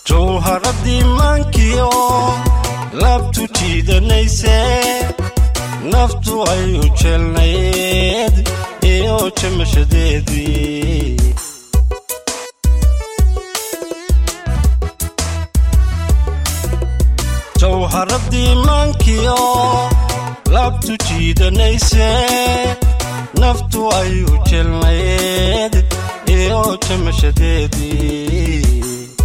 jawharadii maankiyo laabtu jiidanayse naftu ay u jeelnayd iyo jamashadeedii jawharadii maankiyo laabtu jiidanayse naftu ay u jeelnayd iyo jamashadeedii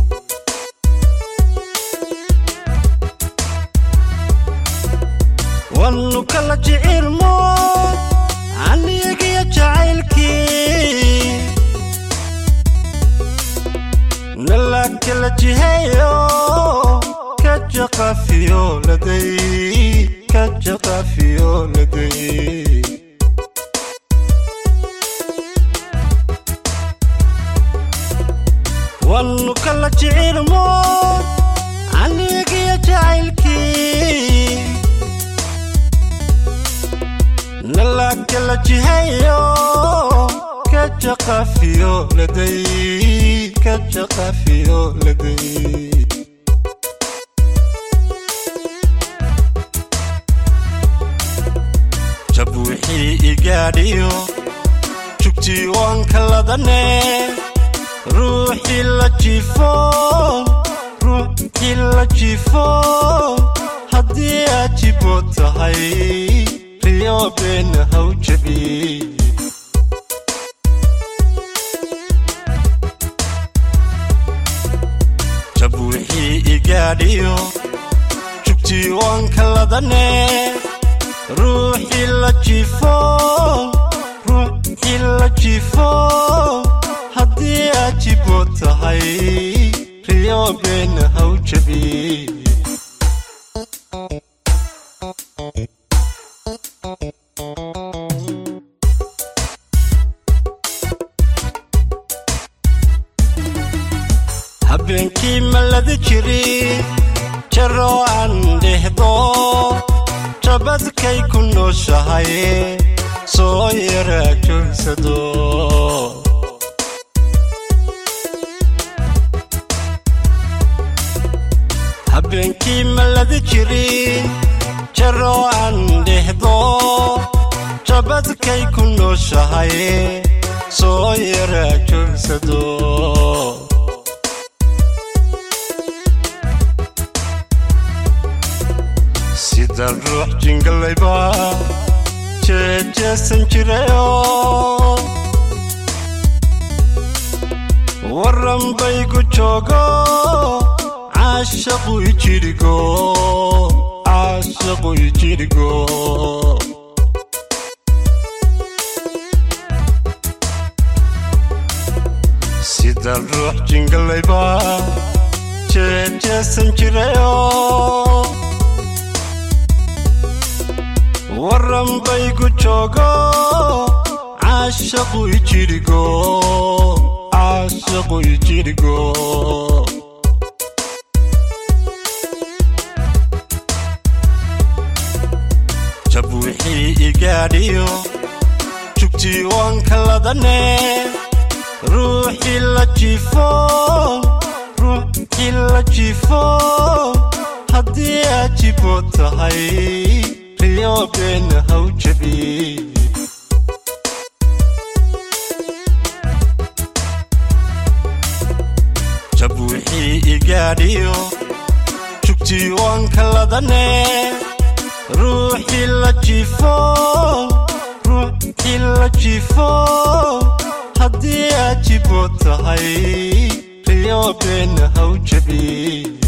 wannu kala jicilmo aniyagiyo jacaylkii nala kala jiheeyo ka jaqafiyo laday ka jaqafiyo laday wannu kala jicilmo aniyagiyo jacaylkii nala kala jihayo ka jaqafiyo laday ka jaqafiyo laday jab wixii igaadhiyo jugtii waan kaladane ruuxii la jiifo ruuxii la jiifo haddii aad jibo tahay riyo beena haw jabi jab wixii igaadhiyo jugtii waan kaladane ruuxii la jiifo ruuxii la jiifo haddii aad jibo tahay riyo beena haw jabi habeenkii malada jiri jaroo aan dhehdo jabadkay ku nooshahay soo yaraa joogsado habeenkii malada jiri jaroo aan dhehdo jabadkay ku nooshahay soo yaraa joogsado sida ruux jingalayba jeejeesan jirayo waran baygu joogo caashaqu ijirigo caashaqu ijirigo sida ruux jingalayba jeejeesan jirayo waran baygu joogo caashaqu ijirigo caashaqu ijirigo jab wixii igaadhiyo jugtii waan kaladane ruuxii la jiifo ruuxii la jiifo haddii aad jibo tahay riyo beena haw jabi jab wixii igaadhiyo jugtii waan kaladane ruuxii la jiifo ruuxii la jiifo haddii aad jibo tahay riyo beena haw jabi